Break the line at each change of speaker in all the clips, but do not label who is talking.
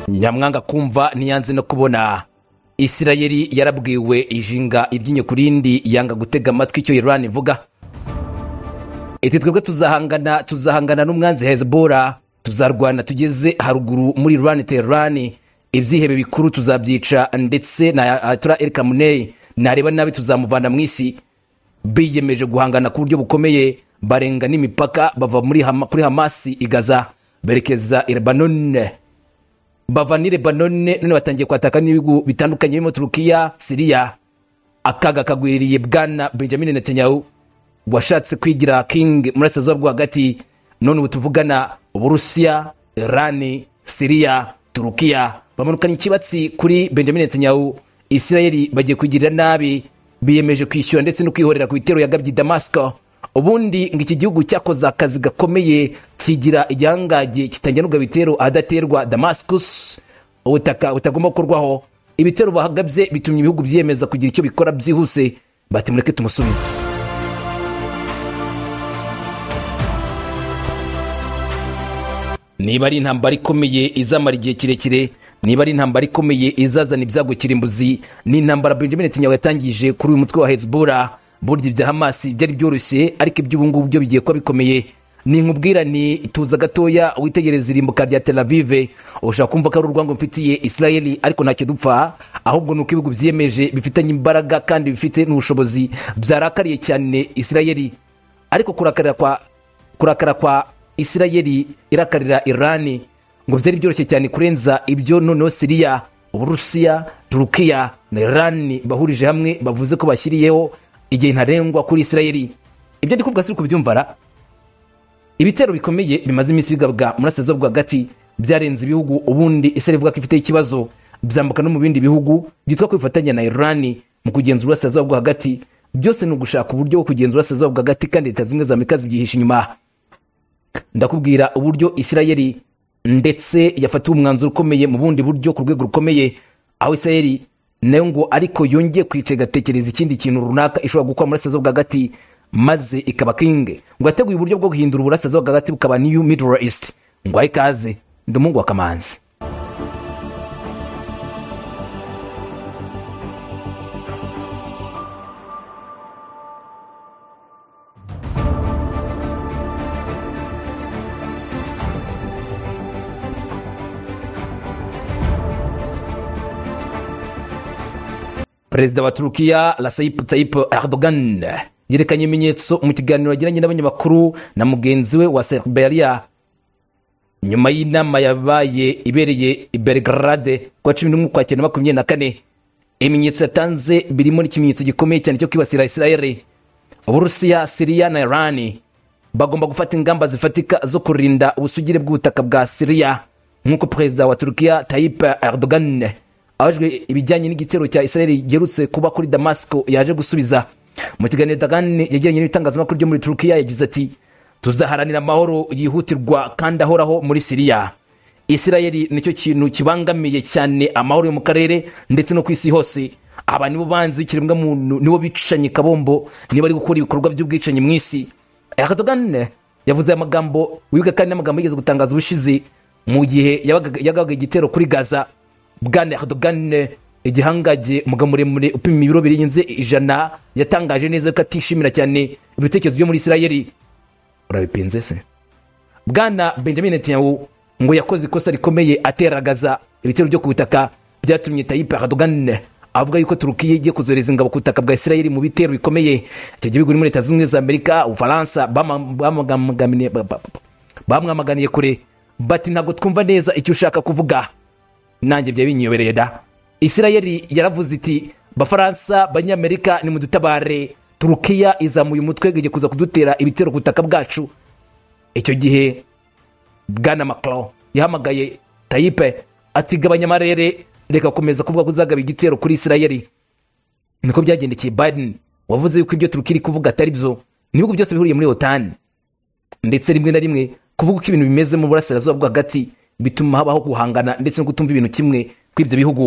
nyamwanga kumva ntiyanze no kubona isirayeli yarabwiwe ijinga iryinyo ku rindi yanga gutega amatwi icyo irani ivuga iti twebwe tuzahangana tuzahangana n'umwanzi hezebora tuzarwana tugeze haruguru muri irani terani ibyihebe bikuru tuzabyica ndetse na atura erikamuneyi nareba nabi tuzamuvana mu isi biyemeje guhangana ku buryo bukomeye barenga n'imipaka bava muri Hama- kuri hamasi igaza berekeza i lebanone bava ni lebanone none batangiye kwataka n'ibihugu bitandukanye birimo turukiya siriya akaga kagwiriye bwana benjamin netanyahu washatse kwigira king murasirazuba rwo hagati none ubu tuvugana uburusiya irani siriya turukiya bamanukanye ikibatsi kuri benjamin netanyahu isirayeli bagiye kugirira nabi biyemeje kwishyura ndetse no kwihorera ku bitero yagabye i damasiko ubundi ngo iki gihugu cyakoze akazi gakomeye kigira igihangaje kitangira n'ubwo bitero ahadaterwa damascus ubutaka butagomba gukorwaho ibitero bahagabye bitumye ibihugu byiyemeza kugira icyo bikora byihuse bati mureke tumusubize niba ari intambara ikomeye izamara igihe kirekire niba ari intambara ikomeye izazana ibyago kirimbuzi ni intambara benjamin netanyahu yatangije kuri uyu mutwe wa hezbollah burya ibya hamasi byari byoroshye ariko iby'ubungubu byo bigiye kuba bikomeye ni nkubwirane tuza gatoya witegereza irimbuka rya tel avive ushaka kumva ko ari urwango mfitiye isirayeli ariko ntacyo dupfa ahubwo ni uko ibihugu byiyemeje bifitanye imbaraga kandi bifite n'ubushobozi byarakariye cyane isirayeli ariko kurakarira kwa kurakara kwa isirayeli irakarira irani ngo byari byoroshye cyane kurenza ibyo noneho siriya uburusiya turukiya na irani bahurije hamwe bavuze ko bashyiriyeho igihe ntarengwa kuri isirayeli ibyo ndi kuvuga si uko ubyumvara ibitero bikomeye bimaze iminsi bigabwa murasirazuba rwagati byarenze ibihugu ubundi isirayeli ivuga ko ifite ikibazo byambuka no mu bindi bihugu byitwa kwifatanya na irani mu kugenza uburasirazuba bwo hagati byose ni ugushaka uburyo bwo kugenza uburasirazuba bwo hagati kandi leta zimwe za amerika zibyihisha inyuma ndakubwira uburyo isirayeli ndetse yafatiwe umwanzuro ukomeye mu bundi buryo ku rwego rukomeye aho isirayeli nayo ngo ariko yongeye kwica igatekereza ikindi kintu runaka ishobora gukora murasirazuba bwa hagati maze ikaba kinge ngo yateguye uburyo bwo guhindura uburasirazuba bwa hagati bukaba new middle east ngo ahe ikaze ndi umuhungu wa kamanzi perezida wa turukiya rasayip tayip erdogan yerekanye ibimenyetso mu kiganiro yagiranye n'abanyamakuru na mugenzi we wa serberiya nyuma y'inama yabaye ibereye i belgrade kuwa cumi n'umwe ukwakira na makumyabiri na kane ibimenyetso yatanze birimo n'ikimenyetso gikomeye cyane cyo kwibasira isirayeli uburusiya siriya na irani bagomba gufata ingamba zifatika zo kurinda ubusugire bw'ubutaka bwa siriya nk'uko perezida wa turukiya tayip erdogan abajwe ibijyanye n'igitero cya isirayeli giherutse kuba kuri damasiko yaje gusubiza mu kiganiro dagan yagiranye n'ibitangazamakuru byo muri turukiya yagize ati tuzaharanira amahoro yihutirwa kandi ahoraho muri siriya isirayeli nicyo kintu kibangamiye cyane amahoro yo mu karere ndetse no ku isi hose aba nibo banzi b'ikiremwa muntu nibo bicanye kabombo nibo bari gukora ibikorwa by'ubwicanyi mu isi erdogan yavuze aya magambo wiga kandi n'amagambo yigeze gutangaza ubushize mu gihe yabaga- yagabaga igitero kuri gaza bwana erdogan igihangage umugabo muremure upima ibiro birenze ijana yatangaje neza ko atishimira cyane ibitekerezo byo muri isirayeli urabipinze se bwana benjamin netanyahu ngo yakoze ikosa rikomeye ateragaza ibitero byo ku butaka byatumye tayipe erdogan avuga yuko turukiya igiye kuzohereza ingabo ku butaka bwa isirayeli mu bitero bikomeye icyo gihugu ni muri leta zunze ubumwe za amerika ubufaransa bama- bamagamganiye- ba- ba- ba- bamwamaganiye kure bati ntabwo twumva neza icyo ushaka kuvuga nanjye byari binyobereye da isirayeli yaravuze iti bafaransa banyamerika nimudutabare turukiya izamuye umutwe igiye kuza kudutera ibitero ku butaka bwacu icyo gihe bwana macron yahamagaye tayipe ati gabanya amarere reka gukomeza kuvuga ko uzagaba igitero kuri isirayeli niko byagendekeye biden wavuze yuko ibyo turukiya iri kuvuga atari byo n'ibihugu byose bihuriye muri otani ndetse rimwe na rimwe kuvuga uko ibintu bimeze mu burasirazuba bwo hagati bituma habaho guhangana ndetse no kutumva ibintu kimwe kw'ibyo bihugu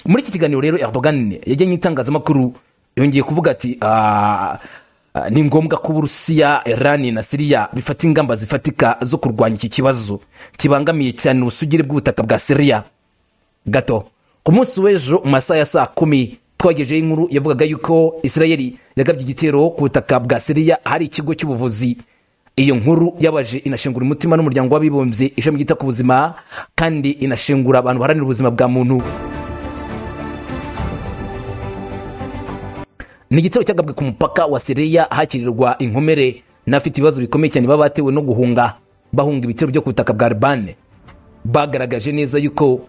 muri iki kiganiro rero erdogan yajyanye n'itangazamakuru yongeye kuvuga ati "Ah, Ah, ni ngombwa ko uburusiya irani na siriya bifata ingamba zifatika zo kurwanya iki kibazo kibangamiye cyane ubusugire bw'ubutaka bwa siriya gato ku munsi w'ejo mu masaha ya saa kumi twagejeho inkuru yavugaga yuko isirayeli yagabye igitero ku butaka bwa siriya ahari ikigo cy'ubuvuzi iyo nkuru yabaje inashengura umutima n'umuryango w'abibumbye ishami ryita ku buzima kandi inashengura abantu baharanira ubuzima bwa muntu ni igitero cyagabwe ku mupaka wa siriya hakirirwa inkomere n'abafite ibibazo bikomeye cyane baba batewe no guhunga bahunga ibitero byo ku butaka bwa libani bagaragaje neza yuko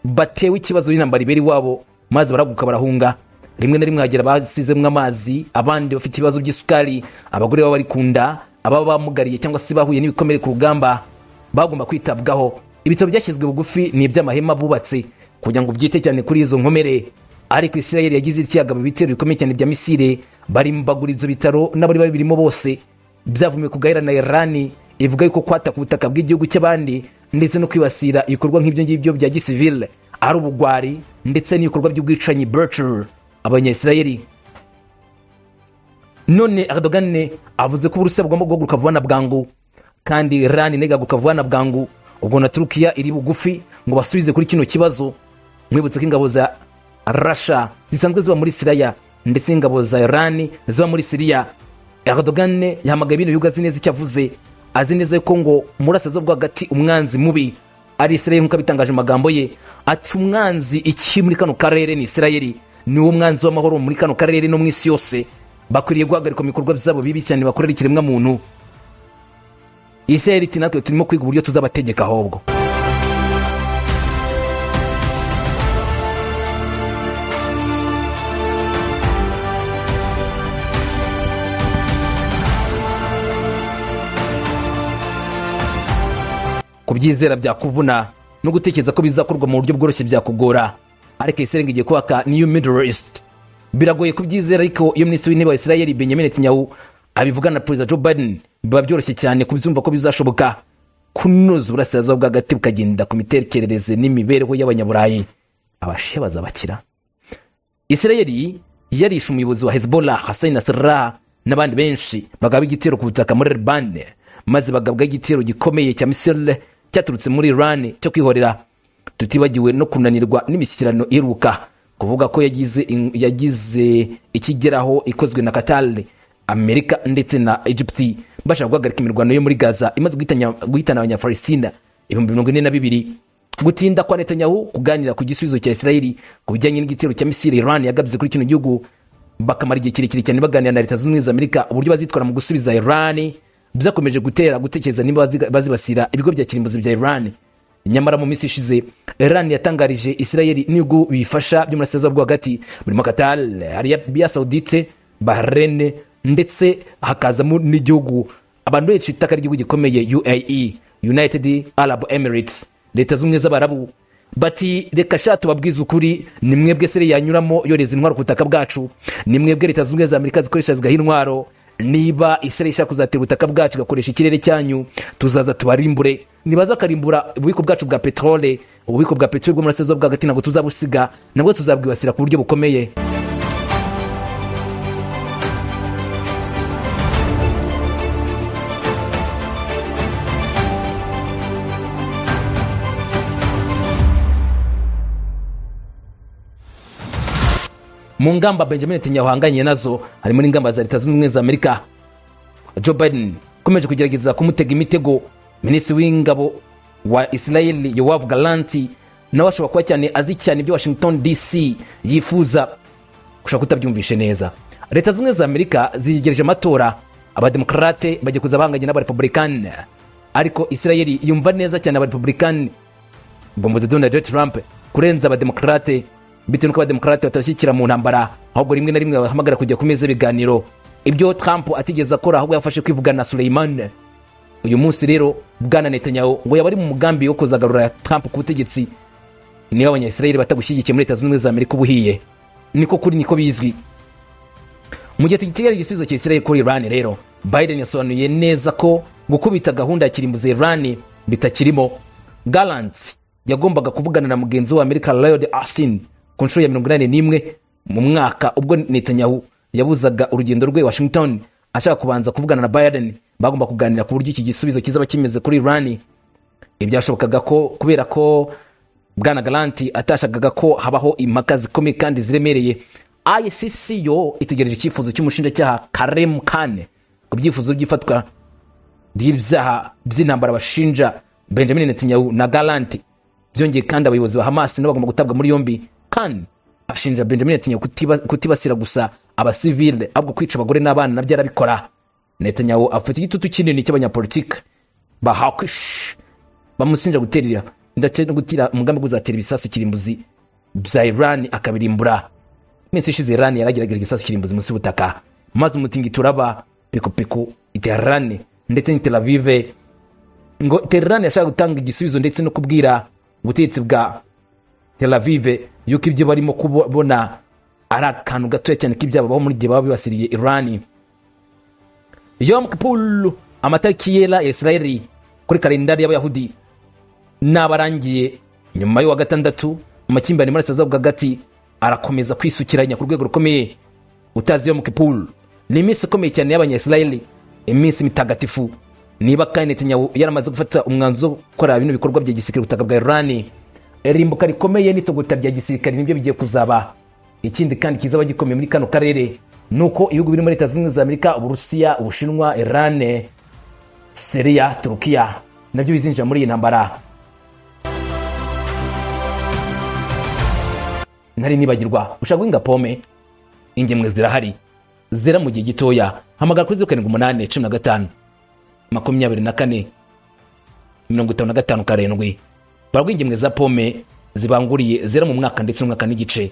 batewe ikibazo n'intambara ibera iwabo maze baraguka barahunga rimwe na rimwe hagera basizemo amazi abandi bafite ibibazo by'isukari abagore baba bari ku nda ababa bamugariye cyangwa se bahuye n'ibikomere ku rugamba bagomba kwitabwaho ibitaro byashyizwe bugufi ni iby'amahema bubatse kugira ngo byite cyane kuri izo nkomere ariko isirayeli yagize icyagaba ibitero bikomeye cyane bya misire barimbagura ibyo bitaro n'abari babirimo bose byavumiwe kugahera na irani ivuga yuko kwataka ubutaka bw'igihugu cy'abandi ndetse no kwibasira ibikorwa nk'ibyo ngibyo bya gisivile ari ubugwari ndetse n'ibikorwa by'ubwicanyi berture abanyayisirayeli none erdogan avuze ko uburusiya bugomba guhaguruka vuba na bwangu kandi irani nayo igahaguruka vuba na bwangu ubwo na turukiya iri bugufi ngo basubize kuri kino kibazo mwibutse ko ingabo za rasha zisanzwe ziba muri siriya ndetse n'ingabo za irani ziba muri siriya erdogan yahamagaye ibintu bihugu azi neza icyo avuze azi neza yuko ngo murasa bwo hagati umwanzi mubi ari isirayeli nk'uko abitangaje mu magambo ye ati umwanzi iki muri kano karere ni isirayeli ni wo mwanzi w'amahoro muri kano karere no mu isi yose bakwiriye guhagarikwa mu bikorwa byabo bibi cyane bakorera ikiremwa muntu isirayeli iti natwe turimo kwiga uburyo tuzabategeka ahubwo kubyizera byakuvuna no gutekereza ko bizakorwa mu buryo bworoshye byakugora ariko iserenga igiye kubaka new middle east biragoye kubyizera ariko iyo minisitiri w'intebe wa isirayeli benjamin netanyahu abivugana na perezida joe biden biba byoroshye cyane kubyumva ko bizashoboka kunoza uburasirazuba bw'agati bukagenda ku mitekerereze n'imibereho y'abanyaburayi abashiya bazabakira isirayeli yarishe umuyobozi wa hezbollah hassan nasrallah n'abandi benshi bagaba igitero ku butaka muri libani maze bagabwa igitero gikomeye cya misirele cyaturutse muri irani cyo kwihorera tutibagiwe no kunanirwa n'imishyikirano iruka kuvuga ko yagize yagize ikigeraho ikozwe na katale amerika ndetse na egypti bashaka guhagarika imirwano yo muri gaza imaze guhitanya- guhitana abanyafaristina ibihumbi mirongo ine na bibiri gutinda kwa netanyahu kuganira ku gisubizo cya isirayeli ku bijyanye n'igitero cya misiri iran yagabye kuri kino gihugu bakamara igihe kirekire cyane baganira na leta zunze ubumwe za amerika uburyo bazitwara mu gusubiza iran byakomeje gutera gutekereza niba baziga- bazibasira ibigo bya kirimbuzi bya iran nyamara mu minsi ishize iran yatangarije isirayeli n'ibihugu biyifasha byo muri asirazuba bwo hagati burimo qatar arabiya saudite bahrain ndetse hakazamo n'igihugu abantu benshi itaka ry'igihugu gikomeye uae united arab emirates leta z'ubumwe z'abarabu bati reka sha tubabwize ukuri ni mwebwe siriya yanyuramo yoreza intwaro ku butaka bwacu ni mwebwe leta z'ubumwe za amerika zikoresha zigaha intwaro niba isirayeli ishaka kuzatera ubutaka bwacu igakoresha ikirere cyanyu tuzaza tubarimbure nibaza akarimbura ububiko bwacu bwa peterole ububiko bwa peteroli bwo murasirazuba bwa hagati ntabwo tuzabusiga nabwo tuzabwibasira ku buryo bukomeye mu ngamba benjamin netanyahu ahanganye nazo harimo n'ingamba za leta zunze ubumwe za amerika joe biden ukomeje kugerageza kumutega imitego minisitiri w'ingabo wa isirayeli yowav galanti nawe ashobora kuba cyane azi cyane ibyo washington dc yifuza gushaka kutabyumvishe neza leta zimwe za amerika zigereje amatora abademokarate bajya kuza bahanganye n'abarepublikani ariko isirayeli yumva neza cyane abarepublikani ubwo mvuze donald J. trump kurenza abademokarate bitewe n'uko abademokarate batabashyigikira mu ntambara ahubwo rimwe na rimwe bahamagara kujya ku meza y'ibiganiro ibyo trump atigeze akora ahubwo yafashe kwivugana na suleimani uyu munsi rero bwana netanyahu ngo yaba ari mu mugambi wo kuzagarura trump ku butegetsi niba abanyayisirayeli batagushyigikiye muri leta zunze ubumwe za amerika ubuhiye niko kuri niko bizwi mu gihe tugitegera igisubizo cya isirayeli kuri irani rero biden yasobanuye neza ko gukubita gahunda ya kirimbuzi irani bitakirimo galant yagombaga kuvugana na mugenzi wa amerika lloyd austin ku nshuro ya mirongo inani n'imwe mu mwaka ubwo netanyahu yabuzaga urugendo rwe washington ashaka kubanza kuvugana na biden bagomba kuganira ku buryo iki gisubizo kizaba kimeze kuri iran ibyashobokaga ko kubera ko bwana garanti atashakaga ko habaho impaka zikomeye kandi ziremereye icc yo itegereje icyifuzo cy'umushinjacyaha karem kane ku byifuzo by'ifatwa ry'ibyaha by'intambara bashinja benjamin netanyahu na garanti byongeye kandi abayobozi ba hamas nabo bagomba gutabwa muri yombi kandi ashinja benjamin netanyahu kutiba, kutibasira gusa abasivile ahubwo kwica abagore n'abana nabyo arabikora netanyahu afite igitutu kinini cy'abanyapolitike bahakish bamusinja guterera ndetse no gutira umugambi wo kuzatera ibisasu kirimbuzi bya iran akabirimbura iminsi ishize iran yaragerageje igisasu kirimbuzi munsi y'ubutaka maze umutingito uraba pikupiku iterane ndetse ni tel avive ngo terane yashaka gutanga igisubizo ndetse no kubwira ubutegetsi bwa tel avive yuko ibyo barimo kubona ari akantu gatoya cyane k'ibyabo baho muri gihe baba bibasiriye irani yom kipul amatariki yera ya isirayeli kuri kalendari y'abayahudi n'abarangiye nyuma y'uwa gatandatu amakimbirane muri asazabu hagati arakomeza kwisukiranya ku rwego rukomeye utazi yom kipul ni iminsi ikomeye cyane y'abanyayisirayeli iminsi mitagatifu niba kandi netanyahu yaramaze gufata umwanzuro wo gukora bino bikorwa bya gisirikare ubutaka bwa irani irimbuka rikomeye n'itogota rya gisirikare nibyo bigiye kuzaba ikindi kandi kizaba gikomeye muri kano karere ni uko ibihugu birimo leta zunze ubumwe za amerika uburusiya ubushinwa irane siriya turukiya nabyo bizinjira muri iyi ntambara ntari nibagirwa ushaka guhinga pome ingemwe zirahari zera mu gihe gitoya hamagara kuri zeru karindwi umunani cumi na gatanu makumyabiri na kane mirongo itanu na gatanu karindwi barwa ingemwe za pome zibanguriye zera mu mwaka ndetse n'umwaka n'igice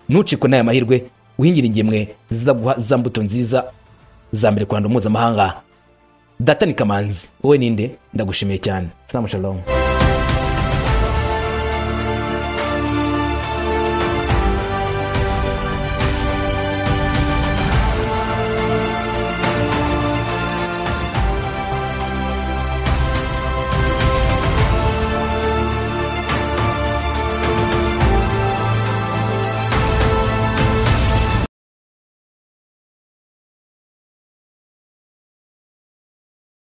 ntucikwe n'aya mahirwe uhingire ingemwe zizaguha za mbuto nziza za mbere ku ruhando mpuzamahanga data ni kamanzi wowe ninde ndagushimiye cyane salamu shalomu